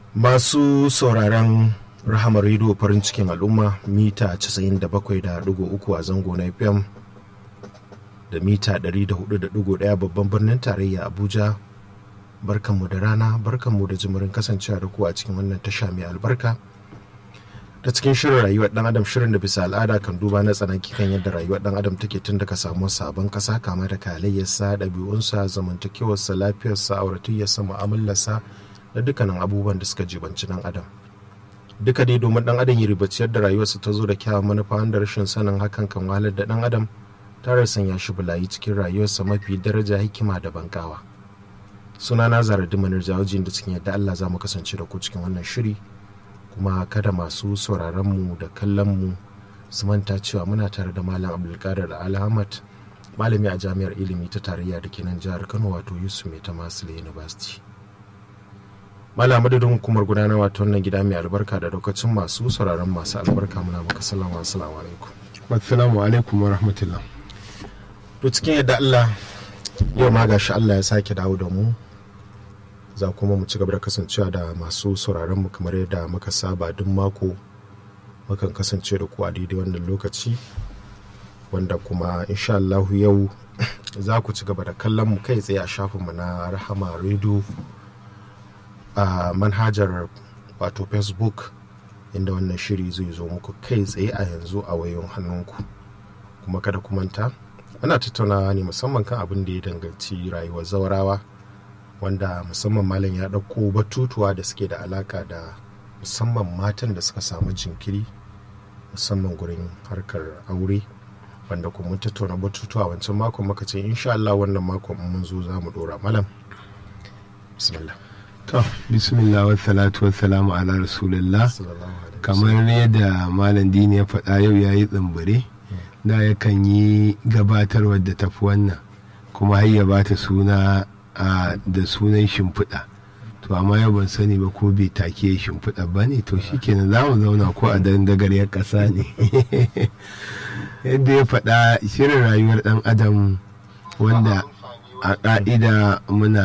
masu sauraron rahamar rediyo farin cikin al'umma mita 97.3 a zango na fm da mita 104.1 babban birnin tarayya abuja barkanmu da rana barkanmu da jimirin kasancewa da ku a cikin wannan tasha mai albarka ta cikin shirin rayuwar dan adam shirin da bisa al'ada kan duba na tsanaki kan yadda rayuwar dan adam take tun daga samuwar sabon kasa kama da kalayyarsa ɗabi'unsa zamantakewarsa lafiyarsa auratayyarsa mu'amalarsa da dukkanin abubuwan da suka jibanci dan adam duka dai domin dan adam ya ribaciyar da rayuwarsa ta zo da kyawun manufa wanda rashin sanin hakan kan wahalar da dan adam tare sanya shi bulayi cikin rayuwarsa mafi daraja hikima da bankawa suna na zara dimanar jawajin da cikin yadda allah za mu kasance da ku cikin wannan shiri kuma kada masu sauraronmu da kallonmu su manta cewa muna tare da malam abdulkadir alhamad malami a jami'ar ilimi ta tarayya da ke nan jihar kano wato yusuf mai ta masu university malam madadin hukumar gudanarwa ta wannan gida mai albarka da lokacin masu sauraron masu albarka muna maka salama assalamu alaikum assalamu alaikum wa rahmatullah to cikin yadda allah yau ma gashi allah ya sake dawo da mu za kuma mu ci gaba da kasancewa da masu sauraron mu kamar yadda muka saba duk mako mukan kasance da ku a daidai wannan lokaci wanda kuma insha Allah yau za ku ci gaba da kallon mu kai tsaye a shafinmu na rahama radio a manhajar wato facebook inda wannan shiri zai zo muku kai tsaye a yanzu a wayon hannunku kuma kada ku manta ana tattaunawa ne musamman kan abin da ya danganci rayuwar zaurawa wanda musamman malam ya ɗauko batutuwa da suke da alaka da musamman matan da suka samu jinkiri musamman gurin harkar aure wanda kuma mun tattauna batutuwa wancan makon muka ce insha Allah wannan makon mun zo za mu dora malam bismillah to bismillah wa salatu wa salamu ala rasulillah kamar yadda malam dini ya faɗa yau ya yi tsimbire da yakan yi gabatarwar da tafi wannan kuma har ya bata suna da sunan shimfiɗa to amma yau ban sani ba ko bai take shimfiɗa ba ne to shikenan za mu zauna ko a dandagaryar ƙasa ne yadda ya faɗa shirin rayuwar ɗan adam wanda a ƙa'ida muna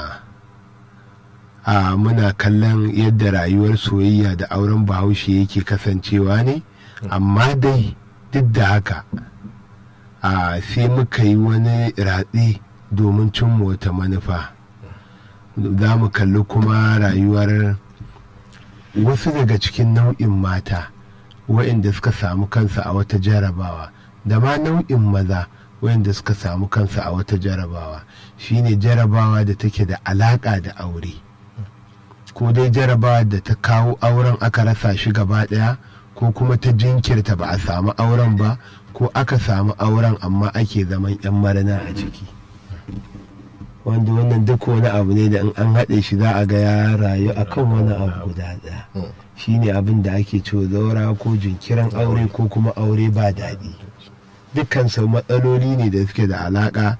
a muna kallon yadda rayuwar soyayya da auren bahaushe yake kasancewa ne amma dai duk da haka a sai muka yi wani ratse domin cimma wata manufa za mu kalli kuma rayuwar wasu daga cikin nau'in mata waɗanda suka samu kansa a wata jarabawa da ma nau'in maza waɗanda suka samu kansa a wata jarabawa shine jarabawa da take da alaƙa da aure ko dai jarabawa da ta kawo auren aka rasa shi gaba ɗaya ko kuma ta jinkirta ba a samu auren ba ko aka samu auren amma ake zaman 'yan marina a ciki. wanda wannan duk wani abu ne da in an haɗe shi za a ga ya rayu a kan wani abu guda ɗaya shi ne abin da ake cewa zaura ko jinkirin aure ko kuma aure ba daɗi dukkan sau matsaloli ne da suke da alaƙa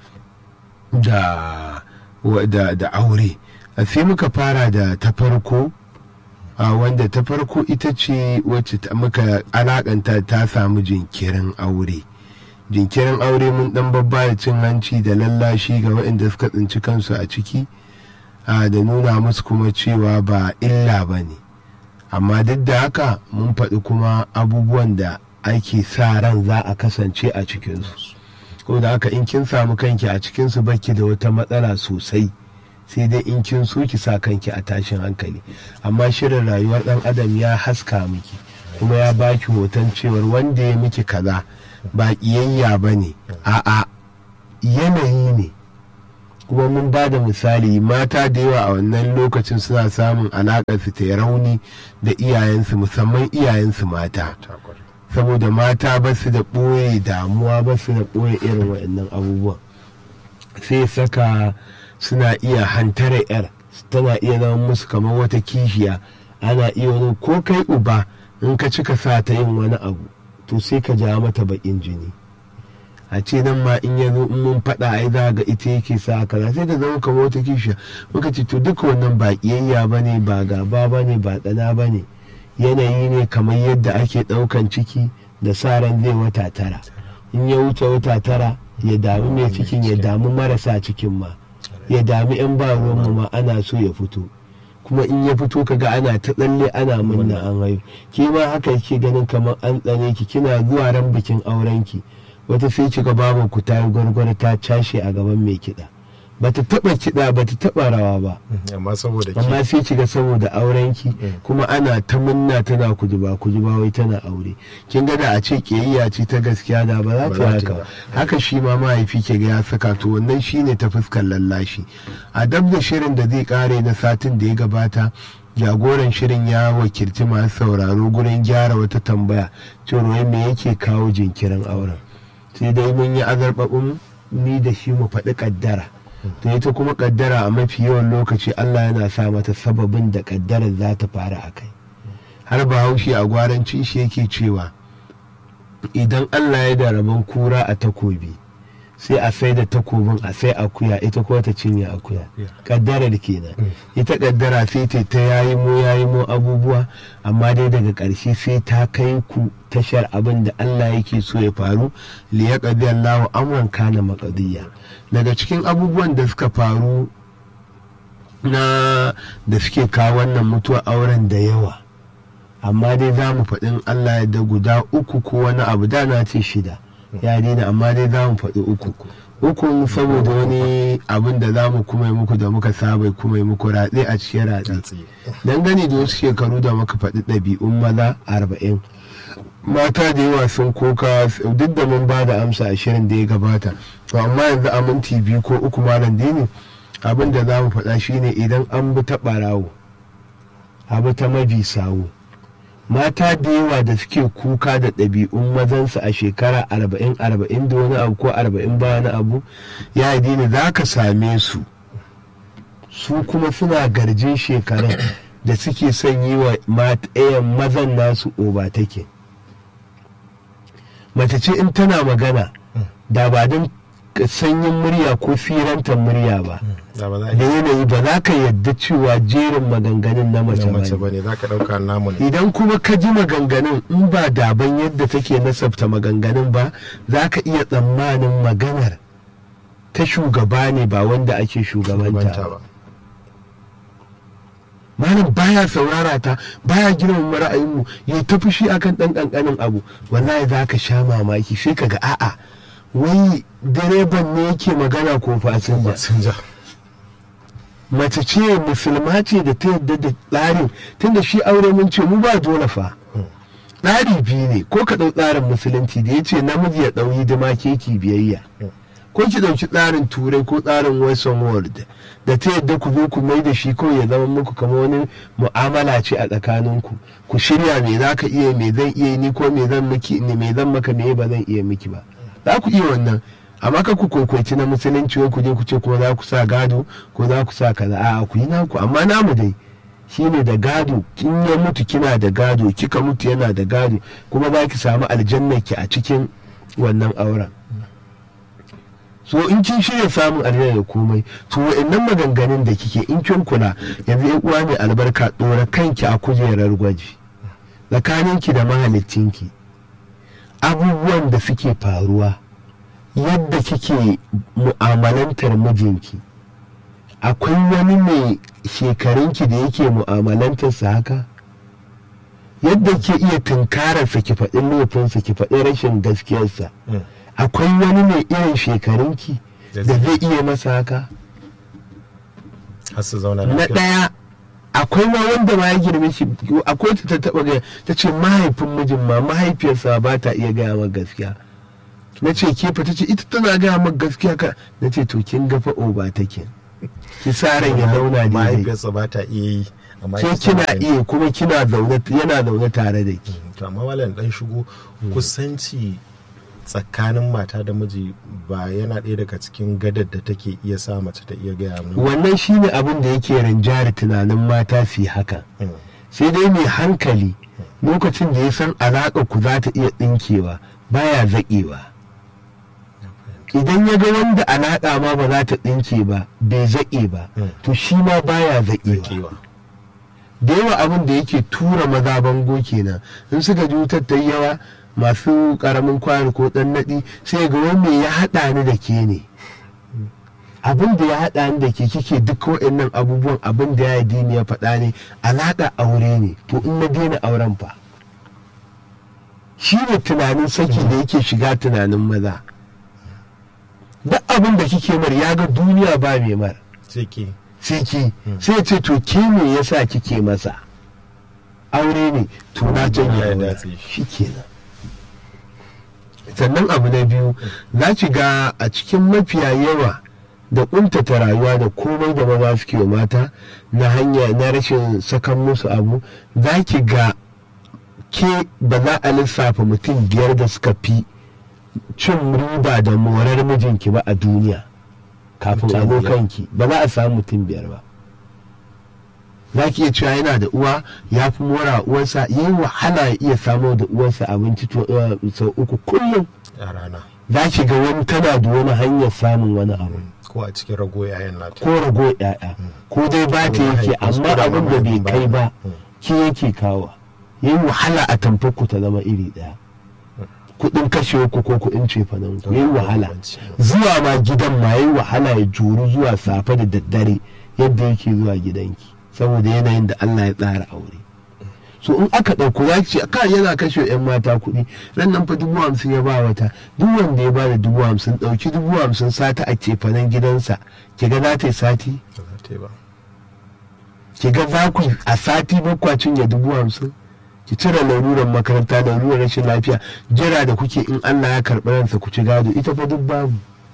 da aure sai muka fara da ta farko wanda ta farko ita ce wacce muka alaƙanta ta samu jinkirin aure. jinkirin aure mun dan babba da cin hanci da lallashi ga waɗanda suka tsinci kansu a ciki da nuna musu kuma cewa ba illa ba ne amma duk da haka mun faɗi kuma abubuwan da ake sa ran za a kasance a cikinsu ko da haka in kin samu kanki a cikinsu baki da wata matsala sosai sai dai in kin so ki sa kanki a tashin hankali amma shirin rayuwar ɗan adam ya haska miki kuma ya baki hoton cewar wanda ya miki kaza ba ƙiyayya ba ne a'a yanayi ne kuma mun ba da misali mata da yawa a wannan lokacin suna samun alaƙar su ta rauni da iyayensu musamman iyayensu mata saboda mata ba su da ɓoye damuwa ba su da ɓoye irin waɗannan abubuwan sai saka suna iya hantara yar tana iya zama musu kamar wata kishiya ana iya wani ko kai uba in ka cika sa ta yin wani abu to sai ka ja mata bakin jini a ce nan ma in ya zo in mun faɗa ai za ga ita yake sa kaza sai ka zama kamar wata kishiya muka ce to duka wannan ba kiyayya ba ne ba gaba ba ne ba tsana ba ne yanayi ne kamar yadda ake ɗaukan ciki da sa ran zai wata tara in ya wuce wata tara ya damu mai cikin ya damu marasa cikin ma ya dami 'yan ba ruwanmu ma ana so ya fito kuma in ya fito kaga ana ta tsalle ana munna an haihu ke ma haka yake ganin kamar an tsane ki kina zuwa ran bikin aurenki wata sai kika babu ku ta yi gwargwar ta cashe a gaban mai kiɗa bata taba kiɗa bata taba rawa ba amma saboda ki amma sai kiga saboda aurenki kuma ana ta munna tana kujuba kujuba wai tana aure kin ga da a ce kiyayya ce ta gaskiya da ba za Ba ta za ta haka ba. ba haka shi ma mahaifi ke ga ya saka to wannan shine ta fuskar lallashi a dab da shirin da zai kare na satin da ya gabata jagoran shirin ya wakilci masu sauraro gurin gyara wata tambaya cewa wai me yake kawo jinkirin auren sai dai mun yi azarbabin ni da shi mu faɗi kaddara to ita kuma kaddara a mafi yawan lokaci Allah yana sa mata sababin da kaddarar za ta fara a kai har bahaushe a gwaranci shi yake cewa idan Allah ya da rabon kura a takobi sai a sai da takobin a sai akuya ita kuma ta cinye akuya kaddarar kenan ita kaddara sai ta ta yayi mo yayi mo abubuwa amma dai daga ƙarshe sai ta kai ku tashar abin da Allah yake so ya faru li yaqdi Allahu amran kana maqdiya daga cikin abubuwan da suka faru na da suke kawo wannan mutuwar auren da yawa amma dai za mu faɗin Allah ya da guda uku ko wani abu da na ce shida ya daina amma dai za mu faɗi uku uku saboda wani abin da za mu kuma yi muku da muka saba kuma yi muku ratse a cikin ratse Ratse. dangane da wasu shekaru da muka faɗi ɗabi'un maza arba'in mata da yawa sun koka duk da mun ba da amsa a shirin da ya gabata to amma yanzu a minti biyu ko uku malam dini abin da za mu faɗa shine idan an bi ta ɓarawo abu ta mabi sawu mata da yawa da suke kuka da ɗabi'un mazansu a shekara arba'in arba'in da wani abu ko arba'in ba wani abu ya dini za ka same su su kuma suna garjin shekarun da suke son yi wa matayen mazan nasu oba take mace ce in tana magana da ba don sanyin murya ko firantar murya ba da ba za a da yi yanayi ba za ka yadda cewa jerin maganganun na mace na ba mace ne ba ne za ka ɗauka namu ne idan kuma ka ji maganganun in ba daban yadda take nasabta maganganun ba za ka iya tsammanin maganar ta shugaba ne ba wanda ake shugabanta banta ba ba malam baya saurara ta baya girmama ra'ayinmu ya ta fushi akan ɗan ƙanƙanin abu wallahi za ka sha mamaki sai ka ga a'a wai direban ne yake magana ko fasinja sun ja mace ce musulma ce da ta yadda da tsarin tunda shi aure mun ce mu ba dole fa tsari biyu ne ko ka ɗau tsarin musulunci da ya ce namiji ya ɗau hidima keki biyayya ko ki ɗauki tsarin turai ko tsarin western world da ta yadda ku zo ku mai da shi kawai ya zama muku kamar wani mu'amala ce a tsakaninku ku shirya me za ka iya me zan iya ni ko me zan miki ne me zan maka me ba zan iya miki ba za ku iya wannan amma ka ku kwaikwaci na musulunci wai ku je ku ce kuma za ku sa gado ko za ku sa kaza a'a ku yi naku amma namu dai shine da gado kin ya mutu kina da gado kika mutu yana da gado kuma za ki samu aljannar ki a cikin wannan auren so in kin shirya samun aljanna da komai to wa'annan maganganun da kike in kin kula yanzu yan uwa mai albarka dora kanki a kujerar gwaji tsakaninki da mahalicinki abubuwan da suke faruwa yadda kike mu'amalantar mijinki akwai wani mai shekarunki da yake mu'amalantarsa haka yadda ke iya tunkararsa ki faɗi laifinsa ki faɗi rashin gaskiyarsa akwai wani mai irin shekarunki da zai iya masa haka har su zauna na lafiya ɗaya akwai ma wanda ma ya girme shi akwai ta ta taɓa gaya ta ce mahaifin mijin ma mahaifiyarsa ba ta iya gaya maka gaskiya na ce ke fa ta ce ita tana gaya maka gaskiya ka na ce to kin ga fa ba take ki sa ran ya zauna daidai mahaifiyarsa ba ta iya yi amma ke ita kina tana iya kuma kina zaune yana zaune tare da ki to amma malam dan shigo kusanci tsakanin mata da miji ba yana ɗaya daga cikin gadar da take iya sa mace ta iya gaya mu wannan shine abin da yake rinjari tunanin mata su yi haka sai dai mai hankali lokacin da ya san alaƙa ku za ta iya ɗinkewa baya zaƙewa idan ya ga wanda alaƙa ma ba za ta ɗinke ba bai zaƙe ba Mm. to shi ma baya zaƙewa kewa da yawa abin da yake tura maza bango kenan in suka ji wutar ta yi yawa masu karamin kwano ko dan naɗi sai ga wani me ya haɗa ni da ke ne abin da ya haɗa ni da ke kike duk waɗannan abubuwan abin da ya dini ya faɗa ne alaƙa aure ne to in na daina auren fa shi ne tunanin saki da yake shiga tunanin maza duk abin da kike mar ya ga duniya ba mai mar sai ke sai ki sai ce to ke me yasa kike masa aure ne to na janye Ya aure datse shi shi. kenan sannan abu na biyu za ki ga a cikin mafiya yawa da kuntata rayuwa da komai da maza suke wa mata na hanya na rashin sakan musu abu za ki ga ke ba za a lissafa mutum biyar da suka fi cin riba da morar mijinki ba a duniya kafin Mutum a zo biyar. kanki ba za a samu mutum biyar ba za ki iya cewa yana da uwa ya fi mora uwarsa yi wahala ya iya samo da uwarsa abinci to- eh, sau uku kullum a rana za ki ga wani tana da wani hanyar samun wani abu ko a cikin rago yayan nata ko rago ya'ya ko dai ba ta Ko yake mahaifinsu amma ko da abin da bai mahaifin kai ba Mm. ki yake kawa yi wahala a tamfar ku ta zama iri daya kudin kashe ku ko kudin cefanen ku yi wahala zuwa ma gidan ma yi wahala ya juru zuwa safe da daddare yadda yake zuwa gidanki saboda yanayin da Allah ya tsara aure so in aka ɗauko za ki ce ka yana kashe 'yan mata kuɗi ran nan fa dubu hamsin ya ba wata duk wanda ya ba da dubu hamsin ɗauki dubu hamsin sata a cefanen gidansa ki ga za ta yi sati ba za ta yi ba ki ga za ku a sati bakwacin ya dubu hamsin ki cire larurar makaranta larurar rashin lafiya jira da kuke in Allah ya karɓi ransa ku ci gado ita fa duk babu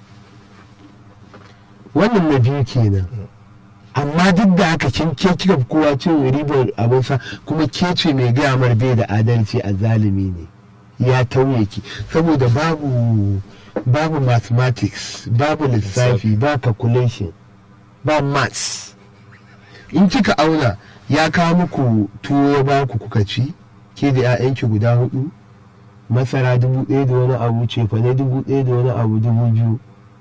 wannan na biyu kenan amma duk da haka kin ke kika fi kowa cin ribar abinsa kuma ke ce mai gaya mar bai da adalci a zalimi ne ya tauye ki saboda babu babu mathematics babu lissafi ba calculation ba maths in kika auna ya kawo muku tuwo ya ba ku kuka ci ke da 'ya'yanki guda hudu masara dubu ɗaya da wani abu cefane dubu ɗaya da wani abu dubu biyu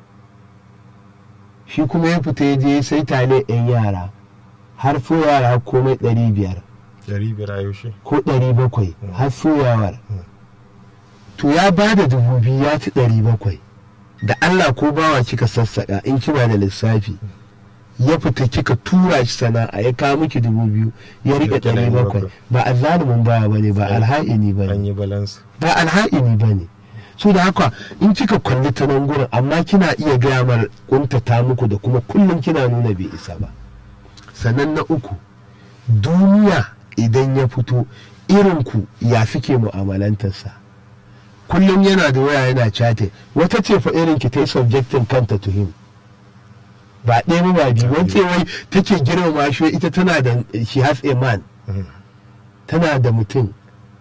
shi kuma ya fita ya je sai tale 'yan yara har so yara komai ɗari biyar dari biyar a yaushe ko ɗari bakwai har soyawar to ya ba da dubu biyu ya ci ɗari bakwai da Allah ko bawa kika sassaƙa in kina da lissafi ya fita kika tura shi sana'a ya kawo miki dubu biyu ya riƙe Rike ɗari bakwai ba a zalumin baya ba ne ba alha'ini ba an ne yi balance ba alha'ini ba ne so da haka in kika kalli ta nan gurin amma kina iya gaya mar kuntata muku da kuma kullum kina nuna bai isa ba sannan na uku duniya idan ya fito irinku ya suke mu'amalantarsa kullum yana da waya yana chatting wata ce fa irin ki ta yi subjectin kanta to him ba ɗaya ba ba biyu wance wai take girmama shi ita tana da she has a man tana da mutum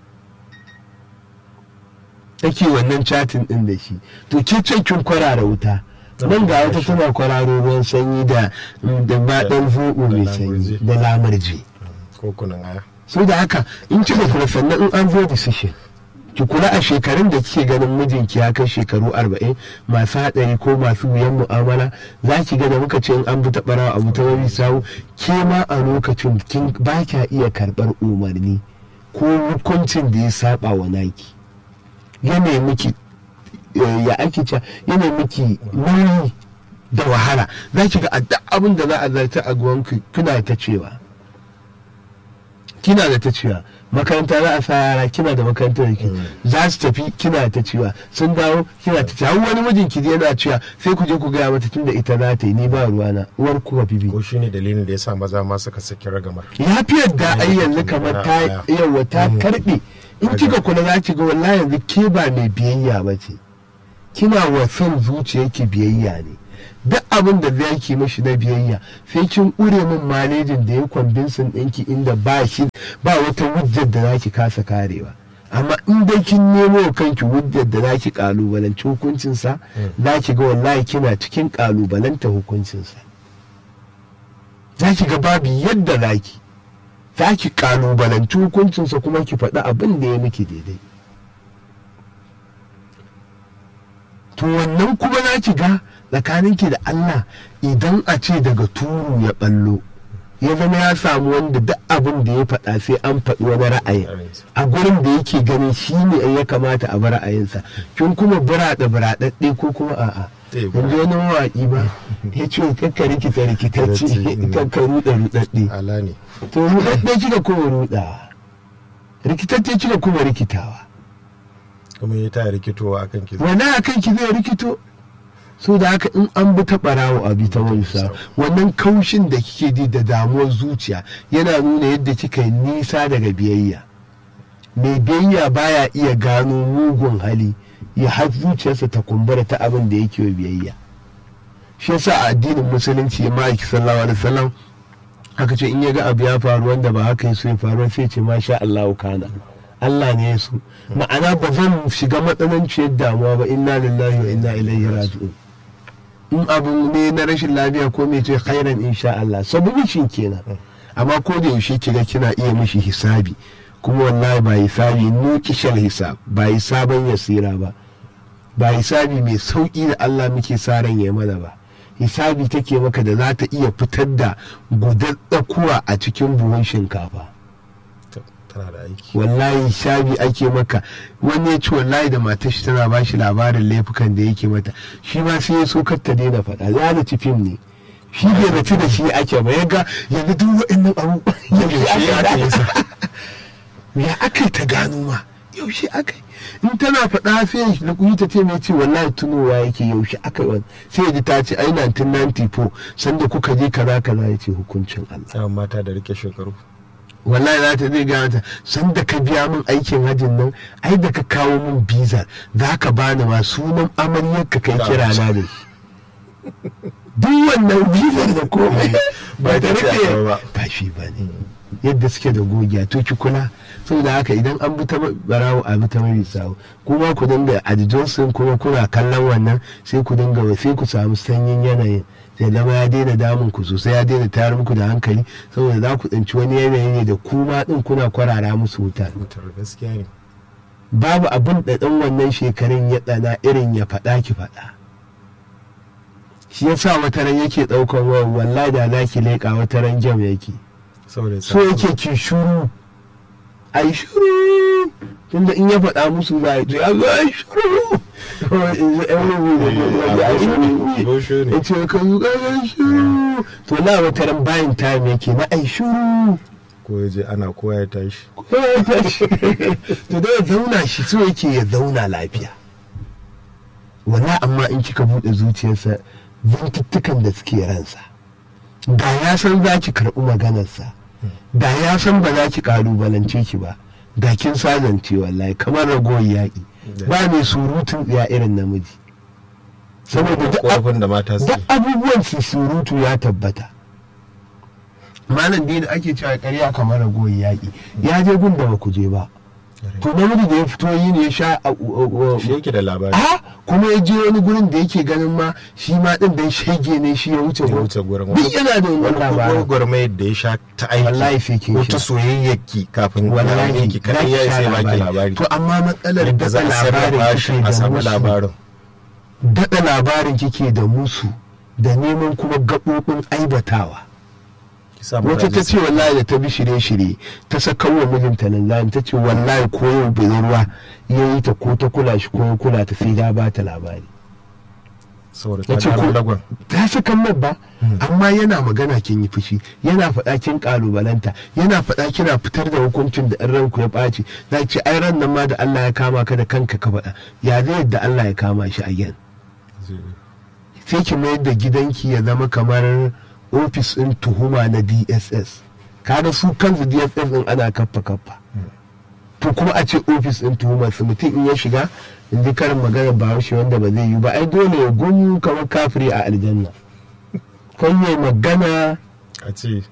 take wannan chatin din da shi to ke ce kin kwarara wuta nan ga wata tana kwararo ruwan sanyi da da baɗan zoɓo mai sanyi da lamarje ko kunan aya so da haka in kika kula sannan in an zo decision ki kula a shekarun da kike ganin mijinki ya kai shekaru arba'in masu haɗari ko masu wuyan mu'amala za ki ga da muka ce in an bi ta ɓarawa abu ta wani sawu ke ma a lokacin kin ba kya iya karɓar umarni ko hukuncin da ya saba wa naki yana miki eh, ya ake cewa yana miki nauyi da wahala za ki ga a duk abin da za a zarta a gwanku kuna ta cewa kina da ta cewa makaranta za a sa yara kina da makarantar da ke za su tafi kina ta cewa sun dawo kina ta cewa har wani mijinki yana cewa sai ku je ku gaya mata tun da ita za ta yi ni ba ruwana uwar ku ka bibi ko shine dalilin da yasa maza ma suka saki ragamar lafiyar da ai yanzu kamar ta yawa ta karbe in kika kula za ki ga wallahi yanzu ke ba mai biyayya ba ce kina wa son zuciyarki biyayya ne duk abin da za ki mashi na biyayya sai kin ƙure min malejin da ya kwambinsin ɗinki inda ba shi ba wata hujjar da za ki kasa karewa amma in dai kin nemo wa kanki hujjar da za ki kalubalanci hukuncinsa za ki ga wallahi kina cikin kalubalanta hukuncinsa za ki ga babu yadda za ki za ki kalubalanci hukuncinsa kuma ki faɗi abin da ya miki daidai to wannan kuma za ki ga tsakaninki da Allah idan a ce daga turu ya ballo ya zama ya samu wanda duk abin da ya faɗa sai an faɗi wani ra'ayin a gurin da yake ganin shi ne ya kamata a bi ra'ayinsa kin kuma buraɗe buraɗaɗɗe ko kuma a'a Eh, in ji wani mawaƙi ba ya ce kakka rikita rikitacce Mm. kakka ruɗa ruɗaɗɗe ala ne to ruɗaɗɗe kika kuma ruɗawa rikitacce kika kuma rikitawa kuma ya ta rikitowa akan ki wani a kan ki zai rikito so da haka in an bi ta ɓarawo a bi ta wansa wannan kaushin da kike ji da damuwar zuciya yana nuna yadda kika yi nisa daga biyayya mai biyayya baya iya gano mugun hali ya har zuciyarsa ta kumbura ta abin da yake wa biyayya shi yasa a addinin musulunci ya ma'aiki sallallahu alaihi wasallam aka ce in ya ga abu ya faru wanda ba haka ya so ya faru sai ce masha Allahu kana Allah ne ya so ma'ana ba zan shiga matsananciyar damuwa ba inna lillahi wa inna ilaihi raji'un in abu ne na rashin lafiya ko mai ce khairan insha Allah sabubi shin kenan amma ko da yaushe kiga kina iya mishi hisabi kuma wallahi ba hisabi nukishal hisab ba hisaban yasira ba ba hisabi mai sauki da Allah muke sa ran ya mana ba hisabi take maka da za ta iya fitar da gudar tsakuwa a cikin buhun shinkafa tana da aiki wallahi hisabi ake maka wani ya ci wallahi da matar shi tana bashi labarin laifukan da yake mata shi ma sai ya so kar ta daina faɗa ya da ci fim ne shi bai zaci da shi ake ba ya ga yanzu duk waɗannan abubuwan yaushe Yaushe aka yi sa? ya aka yi ta gano ma yaushe aka yi in tana faɗa sai da kuyi ta ce mai ce wallahi tunowa yake yaushe aka yi wani sai ya ji ta ce ai 1994 sanda kuka je kaza kaza ya ce hukuncin Allah yawan mata da rike shekaru wallahi za ta zai gaya mata san da ka biya min aikin hajin nan ai da ka kawo min bizar za ka bani ma sunan amaryar ka kai kira na da shi duk wannan bizar da komai ba da Ba ta ce rike ba. ba shi ba ne yadda suke da gogiya to ki kula saboda haka idan an bi ta barawo a bi ta mai sawo kuma ku dinga a johnson kuma kuna kallon wannan sai ku dinga sai ku samu sanyin yanayin sai zama ya daina damun ku sosai ya daina tayar muku da hankali saboda za ku tsinci wani yanayi ne da kuma din kuna kwarara musu wuta mutar gaskiya ne babu abin da ɗan wannan shekarun ya tsana irin ya faɗa ki faɗa shi yasa wata ran yake ɗaukan wayar wallahi da za ki leƙa wata ran jam yake saboda ya so yake ki shuru ai shuru tunda in ya faɗa musu za a ce a zo ai shuru Gosho ne. ya ce ka zo ai shuru to na wata ran bayan time yake na ai shuru ko ya je ana koya ya tashi ko ya tashi to da ya zauna shi so yake ya zauna lafiya wala amma in kika buɗe zuciyarsa zantuttukan da suke ransa da ya san za ki karɓi maganarsa da ya san ba za ki ƙalubalance ki ba da kin sazance wallahi kamar ragowar yaƙi ba mai surutun ya irin namiji saboda duk ab- korafin da mata duk suke abubuwan su surutu ya tabbata malam dai da ake cewa ƙarya kamar ragowar yaƙi ya je gun da ba ku je ba to namiji da ya fito yi ne ya sha a- a- a- shi yake da labari a kuma ya je wani gurin da yake ganin ma shi ma din dan shege ne shi ya wuce ya gurin. wuce gurin duk yana da wannan labarin gwagwarmayar da ya sha ta aiki Wallahi sai kin ko sha. ta soyayyarki kafin wallahi ki kadai za ya ki sha sai baki labari to amma matsalar yadda za daɗa a sarrafa labarin shi kike a da samu musu labarin daɗa labarin kike da musu da neman kuma gaɓoɓin aibatawa ki sa wata ta mazaje ce wallahi da ta bi shirye-shirye ta saka wa mijinta nan zani ta ce wallahi ko yau budurwa ya yi ta ko ta kula shi ko ya kula ta sai ya ba ta labari saboda ya ta ce gano ko lagon ta saka mai ba amma yana magana kin yi fushi yana faɗa kin kalubalanta yana faɗa kina fitar da hukuncin da in ranku ya ɓaci za ki ce ai ran nan ma da Allah ya kama ka da kanka ka faɗa ya zai yadda Allah ya kama shi a yan sai ki mayar da gidanki ya zama kamar ofis ɗin tuhuma na dss kaga su kansu dss ɗin ana kaffa kaffa to kuma a ce ofis ɗin tuhumar su mutum in ya shiga in ji karin magana ba haushe wanda ba zai yi ba ai dole ya gumu kamar kafiri a aljanna kan yi magana a ce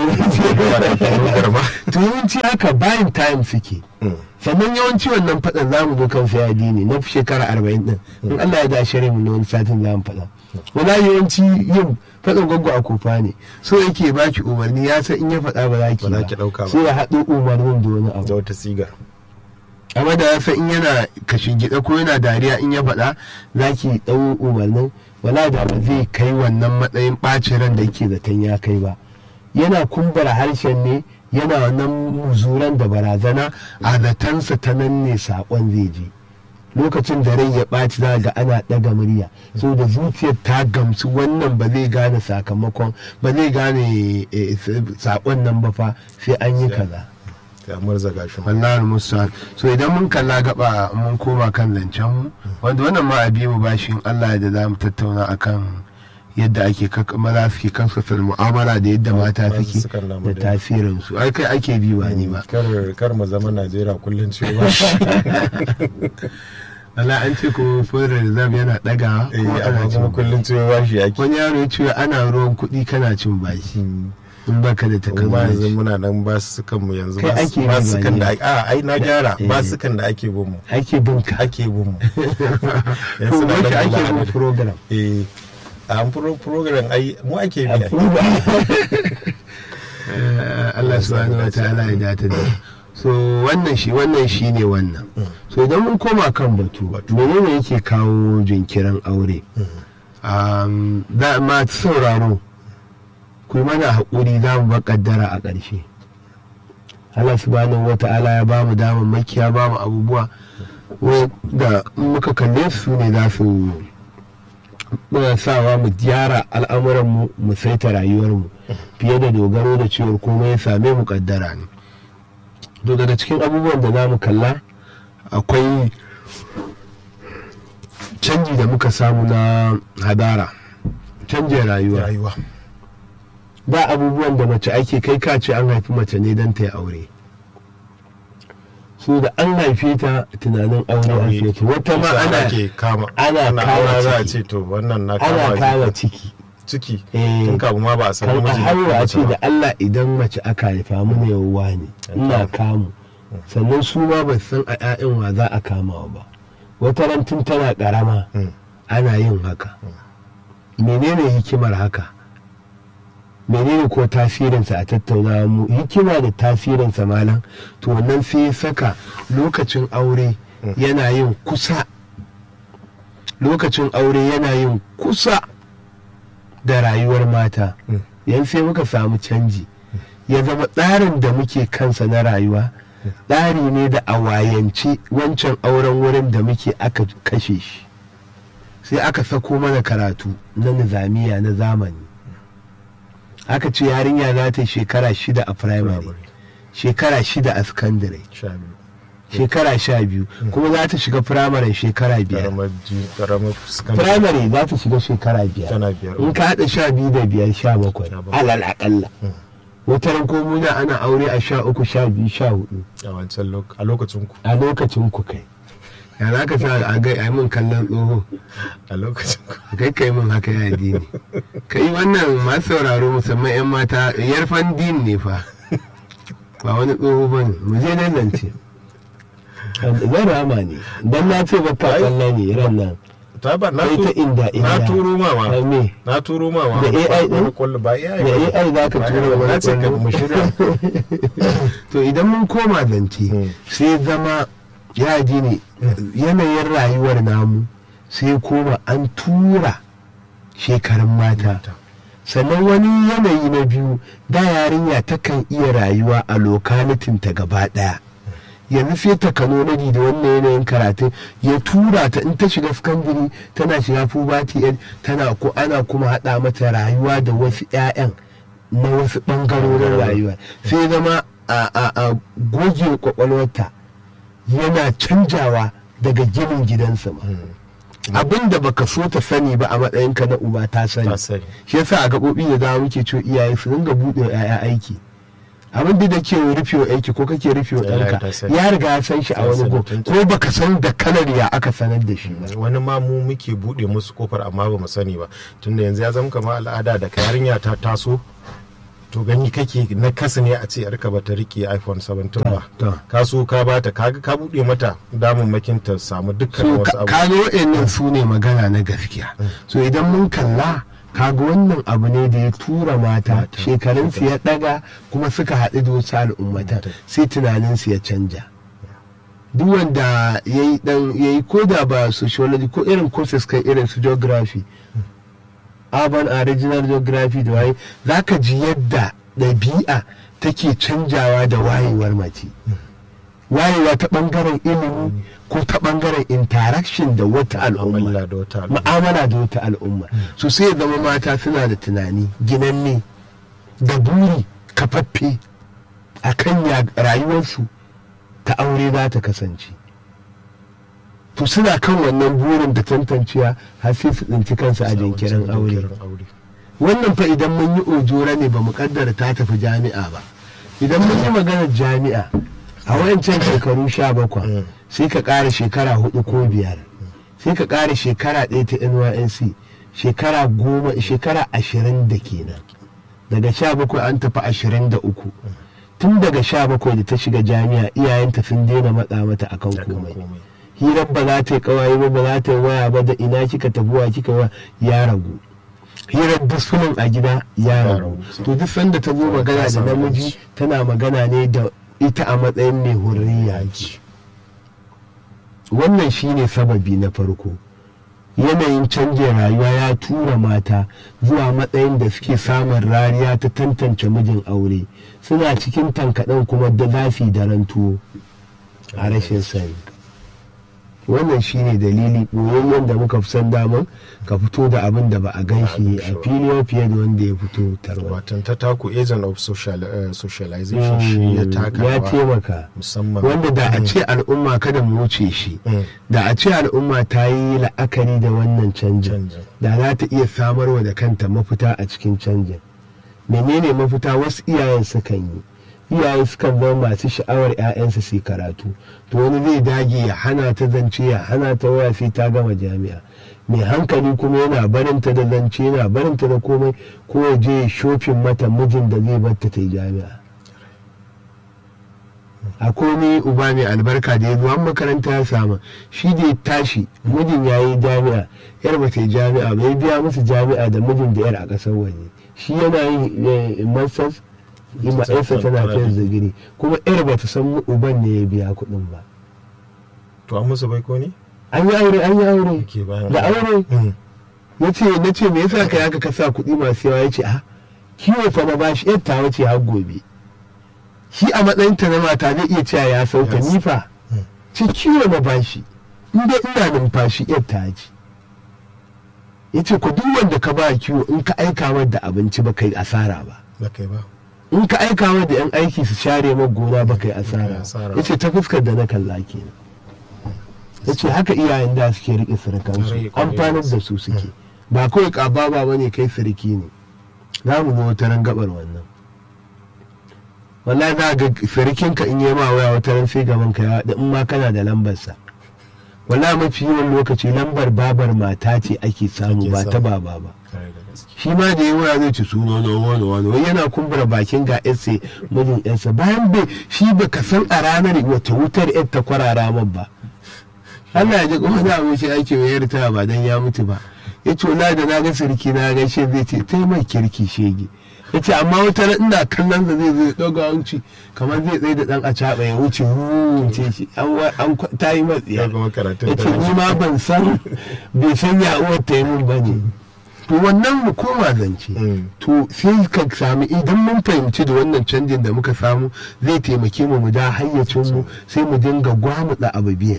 eh, to yawanci haka bayan time suke sannan yawanci wannan faɗan za mu zo kan sayadi ne na shekara arba'in ɗin in Allah ya da shirya mu na wani satin za mu faɗa wala yawanci yin faɗin gwaggo a kofa ne so yake baki umarni ya san in ya faɗa ba za ki Ba za ki ɗauka ba. sai ya haɗo umarnin da wani abu da wata sigar amma da ya san in yana kashin gida ko yana dariya in ya faɗa za ki ɗau umarnin wala da ba zai kai wannan matsayin ɓacin ran da yake zaton ya kai ba yana kumbura harshen ne yana wannan muzuran da barazana a zatansa ta nan ne saƙon zai je lokacin da rai ya ɓaci za ga ana ɗaga murya so da zuciyar ta gamsu wannan ba zai gane sakamakon ba zai gane saƙon nan ba fa sai an yi kaza ya murza gashin wallahi musa so idan mun kalla gaba mun koma kan zancen mu wanda wannan ma abi mu bashin Allah da za mu tattauna akan yadda ake maza suke kansasar mu'amala da yadda mata suke da tasirin su ai kai ake bi ba ni ba kar mu zama Najeriya kullun cewa Allah an ce kuma federal reserve yana daga kuma ana cin kullun cewa shi ake wani yaro ya ce ana ruwan kuɗi kana cin bashi in baka da takamaiman yanzu muna nan ba su kan mu yanzu ba su kan da a ai na gyara ba su kan da ake bin mu ake bin ka ake bin mu yanzu na da ake bin program eh a program ai mu ake bi Allah subhanahu wa ta'ala ya data da so wannan shi wannan shi ne wannan so idan mun koma kan batu menene yake kawo jinkirin aure da ma sauraro ku mana haƙuri za mu kaddara a ƙarshe Allah subhanahu wa ta'ala ya ba mu damar makiya ba mu abubuwa da muka kalle su ne za su sawa mu gyara al'amuranmu mu saita rayuwarmu fiye da dogaro da cewar komai ya same mu kaddara ne to daga cikin abubuwan da za mu kalla akwai canji da muka samu na hadara canjin rayuwa ba abubuwan da mace ake kai kace an haifi mace ne don ta yi aure su da an haife ta tunanin aure an haife ta wata ma ana kama ana kama za a ce to wannan na ana kama ciki ciki tun kafin ma ba a san kan a a ce da Allah idan mace aka haifa mu ne yawwa ne ina kamu sannan su ma ba san a 'ya'yan wa za a kama ba wata ran tun tana karama ana yin haka menene hikimar haka menene ko tasirinsa a tattauna mu hikima da tasirinsa malam to wannan sai ya saka lokacin aure yana yin kusa lokacin aure yana yin kusa da rayuwar mata yan sai muka samu canji ya zama tsarin da muke kansa na rayuwa tsari ne da a wayance wancan auren wurin da muke aka kashe shi sai aka sako mana karatu na nizamiya na zamani aka ce yarinya za ta shekara shida a primary shekara shida a secondary shekara sha biyu kuma za ta shiga firamare shekara biyar firamare za ta shiga shekara biyar in ka haɗa sha biyu da biyar sha bakwai alal aƙalla wataran ko muna ana aure a sha uku sha biyu sha hudu a lokacin ku a lokacin ku kai ya za ka sa a gai a min kallon tsoho a lokacin ku kai kai min haka ya dini kai wannan masu sauraro musamman yan mata yarfan din ne fa ba wani tsoho ba ne mu je nan nan ce zan rama ne don na ce baka kwallo ne ran nan ta ba na ta inda inda na turo ma ma me na turo ma ma Da AI din? kullu ba AI da AI za ka tura na wani ce ka kwallo mu shirya to idan mun koma zance Hmm. sai zama ya ji ne yanayin rayuwar namu sai koma an tura shekarun mata sannan wani yanayi na biyu da yarinya takan iya rayuwa a lokalitin ta gaba daya yanzu sai ta kanonadi da wannan yanayin karatun ya tura ta in ta shiga sakandare tana shiga puberty age tana ko ana kuma hada mata rayuwa da wasu 'ya'yan na wasu bangarorin rayuwa sai zama a a a goge kwakwalwarta yana canjawa daga ginin gidansa ma abin da baka so ta sani ba a matsayinka na uba ta sani ta sani shi yasa a gaɓoɓi da dama muke cewa iyaye su dinga buɗe wa 'ya'ya aiki abin da ke rufe wa aiki ko kake rufe wa Wallahi ta ɗanka sani. ya riga ya san shi a Ta wani sani go tun- ko baka san da kalar ya aka sanar da shi ba wani ma mu muke bude musu kofar amma ba mu sani ba tunda yanzu ya zama kamar al'ada da ka yarinya ta taso to gani kake na kasa ne a ce yarka ba ta rike iphone 17 ba to. ka so ka bata kaga ka bude mata damammakin ta samu dukkan so wasu abu kaga wa'annan su ne magana na gaskiya so idan mun kalla kaga wannan abu ne da ya tura mata Mata. shekarunsu ya daga kuma suka haɗu da wasu al'ummatan sai tunaninsu ya canja duk wanda ya yi dan ya yi ko da ba sociology ko irin courses kai irin su geography urban and regional geography da waye za ka ji yadda ɗabi'a take canjawa da wayewar mace wayewa ta bangaren ilimi ko ta bangaren interaction da wata al'umma mu'amala da wata al'umma ma'amala da wata al'umma so sai ya zama mata suna da tunani ginanne da buri kafaffe a kan ya- rayuwarsu ta aure za ta kasance to suna kan wannan burin da tantanciya har sai su tsinci kansu a jinkirin aure jinkirin aure wannan fa idan mun yi ojora ne ba mu kaddara ta tafi jami'a ba idan mun yi maganar jami'a a wayancan shekaru sha bakwai Mm. sai ka ƙara shekara hudu ko biyar sai ka ƙara shekara ɗaya ta nync shekara goma shekara ashirin da kenan daga sha bakwai an tafi ashirin da uku tun daga sha bakwai da ta shiga jami'a iyayenta sun daina matsa mata akan akan komai komai hirar ba za ta yi kawaye ba ba za ta yi waya ba da ina kika tabuwa kika wa ya ragu hirar duk sunan a gida ya Ya ragu ragu. to duk sanda ta zo magana da samu namiji yanci. tana magana ne da ita a matsayin mai hurriya yanci wannan shine sababi na farko yanayin canjin rayuwa ya tura mata zuwa matsayin da suke samun rariya ta tantance mijin aure suna cikin tankaɗen kuma da zafi da rantuwo a rashin sani wannan shine dalili ɓoyayyen da muka fi san daman ka fito da abin da ba a gan shi a fili fiye da wanda ya fito tarwa watan ta taku agent of social, eh, socialization shi ya taka ya rawa taimaka musamman wanda da a ce al'umma kada mu wuce shi Mm. da a ce al'umma ta yi la'akari da wannan canjin canjin da za ta iya samarwa da kanta mafita a cikin canjin menene mafita wasu iyayen sukan yi iyaye sukan zama masu sha'awar 'ya'yansu su yi karatu to wani zai dage ya hana ta zance ya hana ta waya sai ta gama jami'a mai hankali kuma yana barinta da zance yana barinta da komai ko ya je ya shofin mata mijin da zai batta ta yi jami'a akwai wani uba mai albarka da ya zo an makaranta ya samu shi da ya tashi mijin ya yi jami'a yar ba ta yi jami'a ba ya biya musu jami'a da mijin da yar a ƙasar waje shi yana yin masters ima yarsa tana fiye digiri kuma yar ba ta san uban ne ya biya kuɗin ba to an musu bai ko ne an yi aure an yi aure ke bayan da aure Mm. ya ce na ce me yasa ka yaka ka sa kuɗi masu yawa ya ce a kiwo fa na bashi yar ta wace har gobe shi a matsayin ta na mata zai iya cewa ya sauka Yes. ni fa Mm. ce kiwo na bashi in dai ina numfashi yar ta ji ya ce ku duk wanda ka ba kiwo in ka aika mar da abinci ba kai asara ba ba kai ba in ka aika mar da yan aiki su share mar gona ba kai asara asara. ya ce ta fuskar da na kalla kenan ya ce haka iyayen da suke riƙe surukansu Kwarai, kwarai. amfanar da su suke ba kawai ƙaba ba ne kai suriki ne za mu zo wata ran gabar wannan wallahi za ga surikinka in yi ma waya wata ran sai gaban ka ya da in ma kana da lambarsa wallahi mafi yawan lokaci lambar babar mata ce ake samu Ake ba ta samu. baba ba kare da gaske shi ma da yawa zai ci suna na wani wani wai yana kumbura bakin ga yarsa mijin yarsa bayan bai shi ba ka san a ranar wata wutar yar ta kwarara man ba Allah ya ji kuma da abu shi ake wayar ta ba dan ya mutu ba ya ce wala da na ga sarki na gaishe zai ce tai mai kirki shege ya ce amma wata ran ina kallon da zai zai ɗaga hanci kamar zai tsaye da ɗan a caɓa ya wuce wuce shi an wa- an kwa- ta yi matsiya ya kuma karatun ya da ce ni ma ban san bai san ya uwar ta yi min ba ne to wannan mu koma zance Mm. to sai ka sami idan mun fahimci da wannan canjin da muka samu zai taimake mu mu da hayyacin mu sai mu dinga gwamutsa abu biyan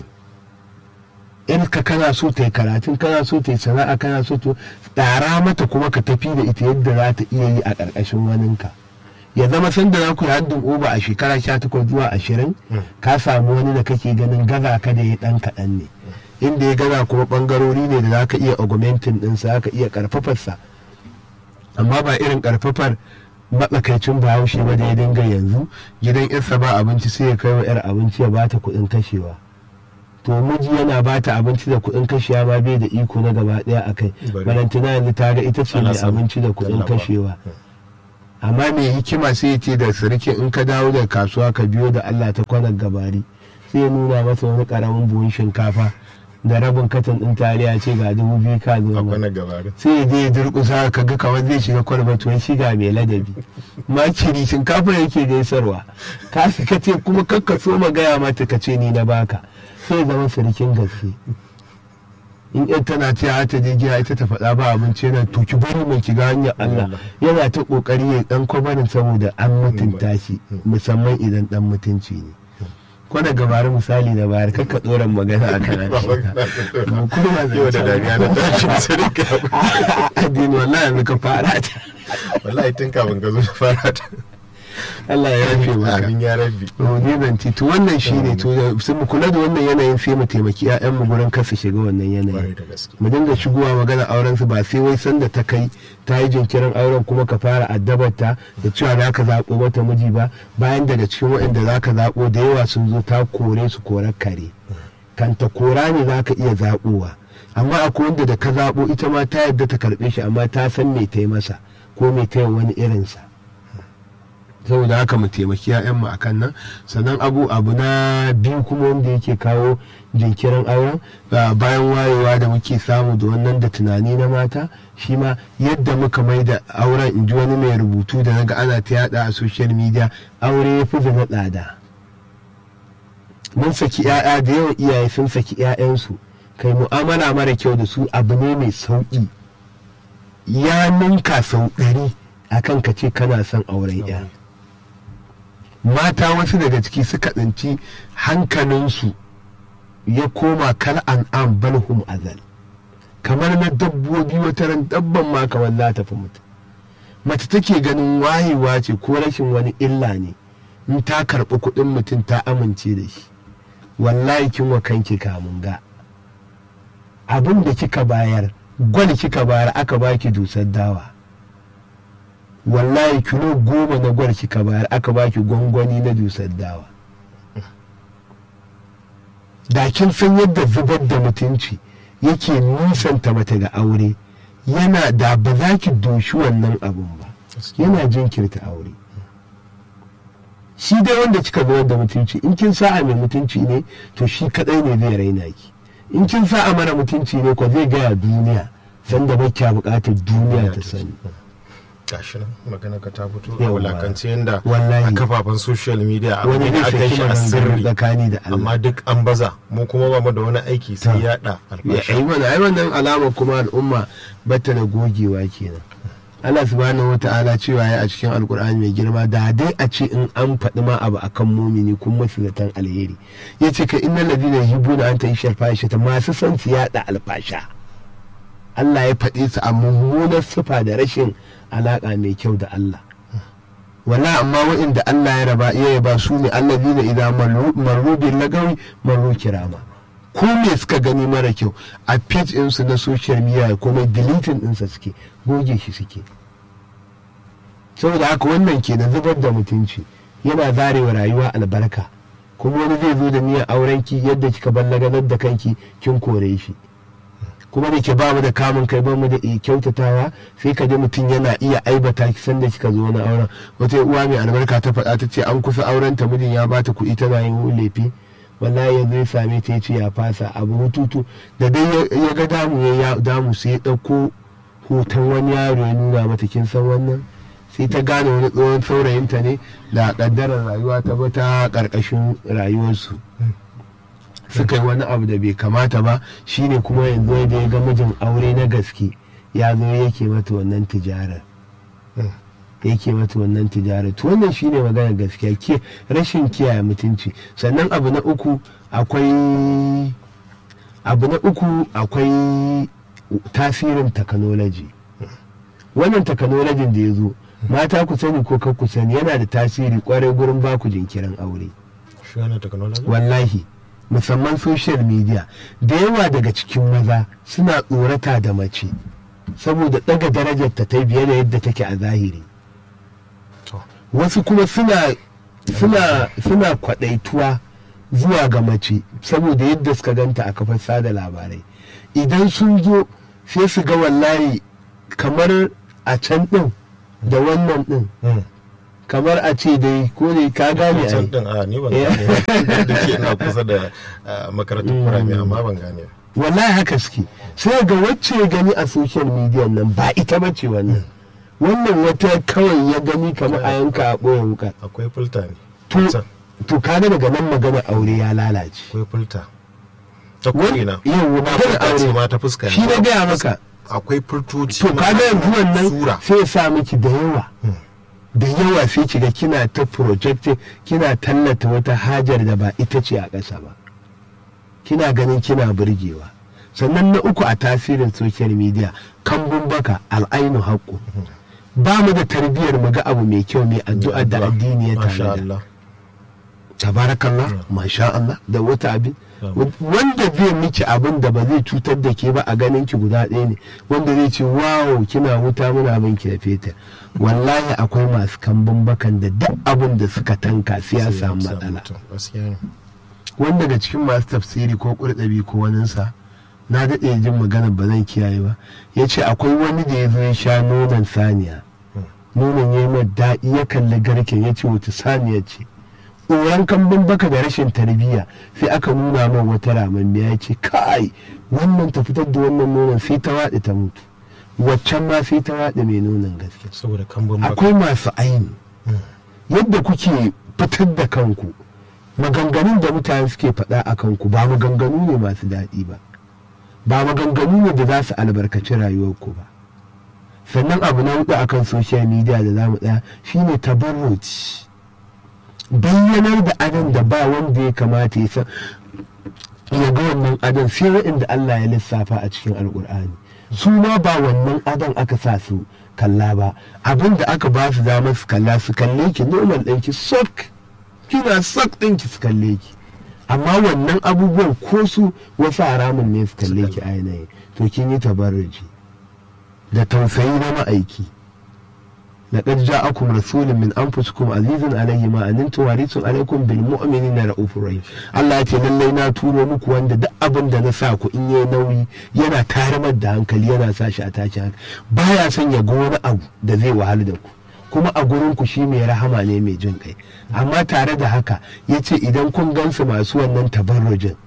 in ka kana so ta yi karatun kana so ta yi sana'a kana so to tsara mata kuma ka tafi da ita yadda za ta iya yi a ƙarƙashin waninka ya zama sanda za ku yi haddin oba a shekara sha takwas zuwa ashirin ka samu wani da kake ganin gaza ka da ya ɗan kaɗan ne inda ya gaza kuma ɓangarori ne da za ka iya augmentin ɗinsa za ka iya ƙarfafarsa amma ba irin ƙarfafar matsakaicin bahaushe ba da ya dinga yanzu gidan yarsa ba abinci sai ya kai wa yar abinci ya bata kuɗin kashewa to miji yana bata abinci da kuɗin kashewa ma bai da iko na gaba ɗaya a kai Bari. balantana yanzu ta ga ita ce Ana mai samun abinci da kuɗin tallafa. kashewa amma mai hikima sai ya ce da sirikin in ka dawo da kasuwa ka biyo da Allah ta kwanar gabari sai ya nuna masa wani karamin buhun shinkafa da rabin katon ɗin taliya ce ga dubu biyu ka zo akwai mana. na gabarin sai ya je ya durƙusa ka ga kamar zai shiga kwalba to ya shiga mai ladabi makiri shinkafa yake gaisarwa ka ka ce kuma kakka so ma gaya mata ka ce ni na baka sai ya zama sirikin gaske in yan tana ce a ta je gida ita ta faɗa ba abinci yana to ki bari mai kiga hanyar Allah yana ta kokari ya dan kwabarin saboda an mutunta shi musamman idan dan mutunci ne ko da gabari misali na bayar kakka tsoron magana a kan yau da dariya na tashi sai ka addini wallahi yanzu ka fara ta wallahi tun kafin ka zo da fara ta Allah ya yafe maka amin ya rabbi ne zanti to wannan shine to sai mu kula da wannan yanayin sai mu taimaki ƴaƴan mu gurin kasa shiga wannan kwarai yanayin da gaske mu dinga shigowa magana auren su ba sai wai sanda ta kai ta yi jinkirin auren kuma ka fara addabarta da cewa za ka zaɓo mata miji ba bayan daga cikin waɗanda za ka zaɓo da yawa sun zo ta kore su korar kare kan ta kora ne za ka iya zaɓowa amma akwai wanda da ka zaɓo ita ma ta yadda ta karɓe shi amma ta san me ta yi masa ko me ta yi wani irinsa saboda haka mu taimaki mu akan nan sannan abu abu na biyu kuma wanda yake kawo jinkirin auren ba- bayan wayewa da muke samu da wannan da tunani na mata shi ma yadda muka mai da auren in ji wani mai rubutu da naga ana ta yada a social media aure ya fi zama tsada mun saki 'ya'ya da yawan iyaye sun saki 'ya'yansu kai mu'amala mara kyau da su abu ne mai sauƙi ya ninka sau ɗari akan ka ce kana son auren 'ya mata wasu daga ciki suka tsinci hankalinsu ya koma kal an'am balhum azal kamar na dabbobi wata ran dabban ma kamar za ta fi mutum mace take ganin wayewa ce ko rashin wani illa ne in ta karɓi kuɗin mutum ta amince da shi wallahi kin wa kanki kamun ga abin da kika bayar gwal kika bayar aka baki dusar dawa wallahi kilo goma na gwal kika bayar aka baki gwangwani na dusar dawa da kin san yadda zubar da mutunci yake nisanta mata ga aure yana da ba za ki doshi wannan abun ba yana jinkirta aure shi dai wanda kika zubar da mutunci in kin sa'a mai mutunci ne to shi kadai ne zai raina ki in kin sa'a mara mutunci ne ko zai gaya duniya sanda ba kya bukatar duniya ta sani gashi nan magana ka ta fito a Yawwa. wulakance yadda Wallahi. a kafafen social media abu wani ne zai aka yi saki shi a maganganu sirri tsakani da Allah amma duk an baza mu kuma ba mu da wani aiki sai yaɗa ya albashi ai wannan ai wannan alama kuma al'umma bata da gogewa kenan Allah subhanahu wata'ala cewa ya a cikin alkur'ani mai girma da dai a ce in an faɗi ma abu akan mumini kun masu zaton alheri ya ce ka innal ladina yuhibbuna an ta'isha alfasha ta masu son su yaɗa alfasha Allah ya faɗe su a mummunar sifa da rashin alaƙa mai kyau da Allah wala amma waɗanda Allah ya raba iya yaba su ne allazina idan marru bil lagawi marru kirama ko me suka gani mara kyau a page ɗinsu na social media komai deleting ɗinsa suke goge shi suke saboda haka wannan ke da zubar da mutunci yana zarewa rayuwa albarka kuma wani zai zo da niyyar aurenki yadda kika ballaganar da kanki kin kore shi kuma da ke ba mu da kamun kai ba mu da iya kyautatawa sai ka ji mutum yana iya aibata ki sanda kika zo na auren wata uwa mai albarka ta faɗa ta ce an kusa auren ta mijin ya bata kuɗi tana yin lefe wallahi ya zai same ta ya ce ya fasa abu hututu da dai ya ga damu ya damu sai ya ɗauko hoton wani yaro ya nuna mata kin san wannan sai ta gane wani tsohon saurayinta ne da ƙaddarar rayuwa ta bata ƙarƙashin rayuwarsu suka yi wani abu da bai kamata ba shine kuma yanzu da ya ga mijin aure na gaske ya zo yake mata wannan tijarar yake mata wannan tijarar to wannan shine magana gaskiya ke rashin kiyaye mutunci sannan abu na uku akwai abu na uku akwai tasirin technology wannan technology da ya zo mata ku sani ko kar ku sani yana da tasiri kwarai gurin baku jinkirin aure shi wannan technology wallahi musamman social media da yawa daga cikin maza suna tsorata da mace saboda daga darajar ta ta biye da yadda take a zahiri To. wasu kuma suna suna suna kwadaituwa zuwa ga mace saboda yadda suka ganta a kafar sada labarai idan sun zo sai su ga wallahi kamar a can din da wannan din Mm. kamar a ce dai ko ne ka gane can ai din a ni ban Eh. gane ba. da ke ina kusa da ah, makarantar kurame amma ban gane ba. wallahi haka suke sai ga wacce ya gani a social media nan ba ita ba ce wannan wannan wata kawai ya gani kamar a yanka a ɓoye wuka akwai filta ne to Filta. to kaga daga nan magana aure ya lalace akwai filta ta Wani- ko'ina yau Ba magana filta ce aure ma ta fuska shi ne. na gaya maka akwai filtoci to ma kaga yanzu wannan sura sai ya sa miki da yawa da yawa sai kiga kina ta projecting kina tallata wata hajar da ba ita ce a ƙasa ba kina ganin kina burgewa sannan na uku a tasirin social media kambun baka al'ainu haƙƙo ba mu da tarbiyyar mu ga abu mai kyau mai addu'a da addini ya Masha tanada Allah. tabarakallah masha Allah da wata abin wanda zai miki abin da ba zai cutar da ke ba a ganin ki guda ɗaya ne wanda zai ce wow kina wuta muna bin ki da fetur wallahi akwai masu kambun bakan da duk abin da suka tanka sai ya samu matsala mutum. Gaskiya ne. wanda daga cikin masu tafsiri ko kurɗabi ko waninsa na daɗe jin magana ba zan kiyaye ba ya ce akwai wani da ya zo ya sha nonon saniya nonon ya yi mai daɗi ya kalli garken ya ce wata saniya ce tsoron kambun baka da rashin tarbiyya sai aka nuna min wata ramammiya ya ce kai wannan ta fitar da wannan nonon sai ta waɗe ta mutu waccan ma sai ta waɗe mai nonon gaske Saboda kambun baka. akwai masu aini yadda kuke fitar da kanku maganganun da mutane suke faɗa a kanku ba maganganu ne masu daɗi ba ba maganganu ne da za su albarkaci rayuwarku ba sannan abu na hudu akan social media da zamu ɗaya shine tabarruci bayyanar da adon da ba wanda ya kamata ya san ya ga wannan adon sai waɗanda Allah ya lissafa a cikin alkur'ani su ma ba wannan adon aka sa su kalla ba abin da aka ba su damar su kalla su kalle ki normal ɗinki sok kina sok ɗinki su kalle ki amma wannan abubuwan ko su wasu haramun ne su kalle ki a yanayi to kin yi tabarruji da tausayi na ma'aiki لقد جاءكم رسول من انفسكم عزيز عليه ما انتم حريص عليكم بالمؤمنين رؤوف رحيم Allah ya ce lallai na turo muku wanda duk abin da na sa ku in yayi nauyi yana tarimar da hankali yana sa shi a tashi hankali baya son ya ga wani abu da zai wahala da ku kuma a gurin ku shi mai rahama ne mai jin kai amma tare da haka ya ce idan kun gansu masu wannan tabarrujin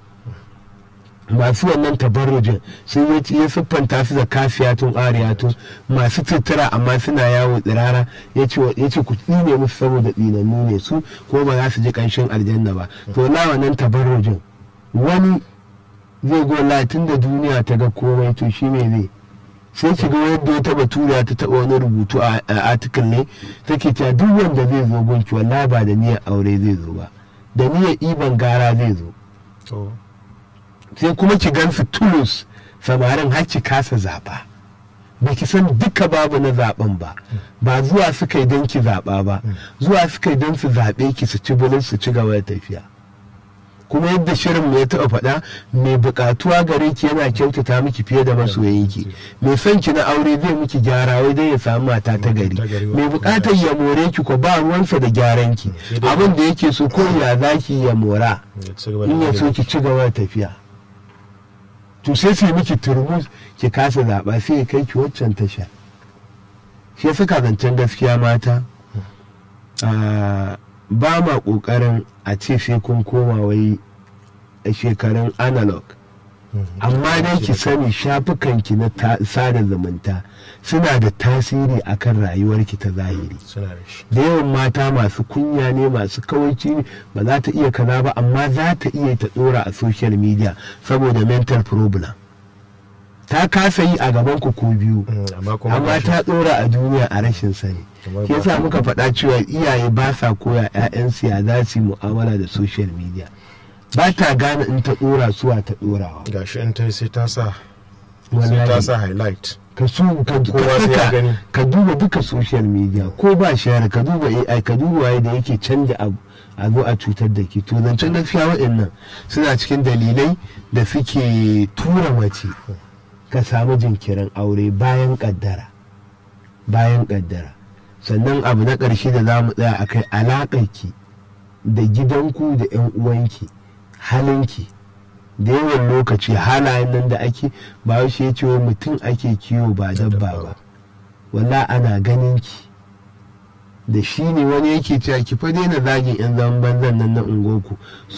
masu wannan tabarrujin sun yi ya siffanta su da kafiyatun ariyatun masu tutura amma suna yawo tsirara ya ce ku tsine musu saboda tsinannu ne su ko ba za su ji kanshin aljanna ba to na wannan tabarrujin wani zai go latin da duniya ta ga komai to shi ne zai sai ki ga yadda ya taba tura ta taba wani rubutu a article ne take cewa duk wanda zai zo gunki wallahi ba da niyyar aure zai zo ba da niyyar iban gara zai zo To. sai kuma ki gansu tulus samarin har ki kasa zaɓa ba ki san duka babu na zaɓen ba ba zuwa suka yi don ki zaɓa ba zuwa suka yi don su zaɓe ki su ci bulin su ci gaba da tafiya kuma yadda shirin mai taɓa faɗa mai buƙatuwa gare ki yana kyautata miki fiye da masoyinki mai son ki na aure zai miki gyara wai dai ya samu mata ta gari mai buƙatar ya more ki ko ba ruwansa da gyaran ki abin da yake so ko ya zaki ya mora Ya ci gaba da in ya so magana. ki ci gaba da tafiya to sai sai miki turmus ki kasa zaɓa sai ya kai ki waccan tasha shi ya saka zancen gaskiya mata a, ba ma ƙoƙarin a ce sai kun koma wai a shekarun analog amma dai ki sani shafukanki na ta- sada zumunta suna da tasiri akan rayuwarki ta zahiri Suna da shi. da yawan mata masu kunya ne masu kawaici ne ba za ta iya kaza ba amma za ta iya ta dora a social media saboda mental problem ta kasa yi a gaban ku ko biyu Mm, Amma kuma amma ba shi- ta dora a duniya a rashin sani Kamar ke ba- sa muka faɗa cewa iyaye ba sa koya 'ya'yansu ya za su yi mu'amala da social media ba ta gane in ta dora suwa ta dorawa gashi in ta yi sai ta sa sai Wallahi. ta sa highlight ka su ka ka Kowa sai ya saka- gani. ka duba duka social media ko ba share ka duba AI ka duba waye da yake canja abu a zo a cutar da ke to zancen gaskiya waɗannan suna cikin dalilai da suke tura mace ka samu jinkirin aure bayan kaddara bayan kaddara sannan abu na ƙarshe da za mu tsaya a kai alaƙarki da gidanku da 'yan uwanki halinki da yawan lokaci halayen nan da ake ba shi ya ce wa mutum ake kiwo ba dabba ba walla ana ganin ki da shi ne wani yake cewa ki fa daina zagin yan zaman banzan nan na ungoku